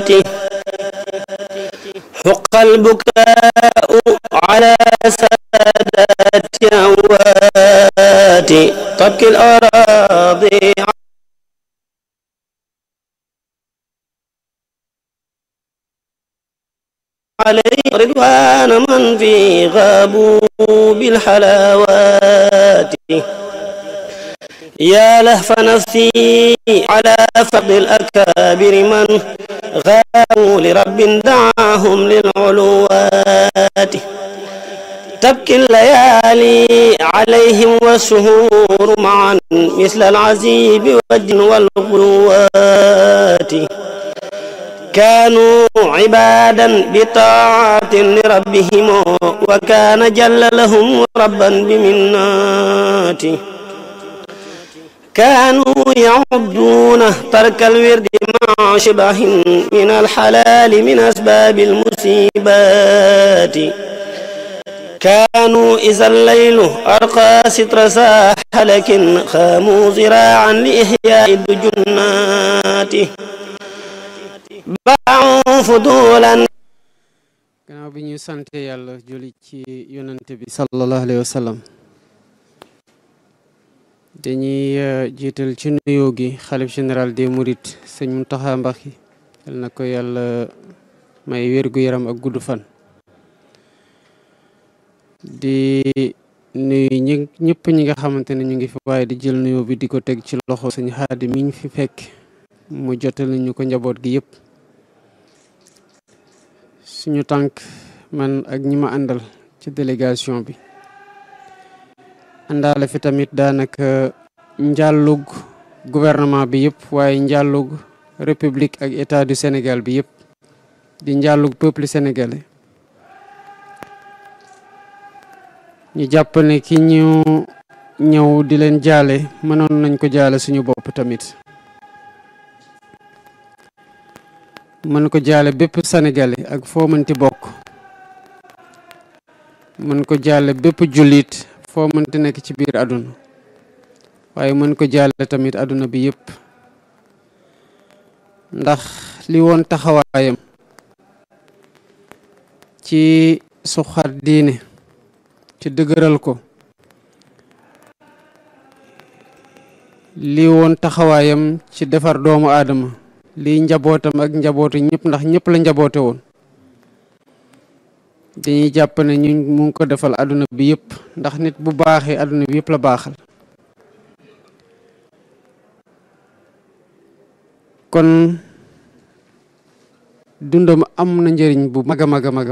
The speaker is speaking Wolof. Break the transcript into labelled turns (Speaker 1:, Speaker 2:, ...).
Speaker 1: حق البكاء على سادات أموات تبكي الأراضي عليه رضوان من في غابوا بالحلاوات يا لهف نفسي على فقد الأكابر من غابوا لرب دعاهم للعلوات تبكي الليالي عليهم والشهور معا مثل العزيب والجن والغلوات كانوا عبادا بطاعة لربهم وكان جل لهم ربا بمناته كانوا يعدون ترك الورد مع شبه من الحلال من أسباب المصيبات كانوا إذا الليل أرقى ستر ساح لكن خاموا زراعا لإحياء الدجنات باعوا فضولا
Speaker 2: gannaaw bi ñu sante yàlla julli ci yonante bi sallallahu alayhi wa sallam dañuy jiital ci nuyoo gi xalif général des mourides sëñ Muntaxa Mbacké yal na ko yàlla may wér-gu-yaram ak gudd fan di nuyu ñi ñëpp ñi nga xamante ne ñu ngi fi waaye di jël nuyoo bi di ko teg ci loxo sëñ Xaadi mi ñu fi fekk mu jotal ñu ko njaboot gi yëpp suñu tànk man ak ñi ma àndal ci délégation bi àndaale fi tamit daanaka njàllug gouvernement bi yëpp waaye njàllug république ak état du Sénégal bi yëpp di njàllug peuple sénégalais ñu jàpp ne ki ñu ñëw di leen jaale mënoon nañ ko jaale suñu bopp tamit mën ko jaale bépp sénégalais ak foo mënti bokk mën ko jaale bépp jullit foo mënti nekk ci biir àdduna waaye mën ko jaale tamit àdduna bi yëpp ndax li woon taxawaayam ci suxat diine ci dëgëral ko li woon taxawaayam ci defar doomu aadama lii njabootam ak njabootu ñëpp ndax ñëpp la njaboote woon dañuy jàpp ne ñu mu ngi ko defal àdduna bi yëpp ndax nit bu baaxee àdduna bi yëpp la baaxal kon dundam am na njëriñ bu mag a mag a mag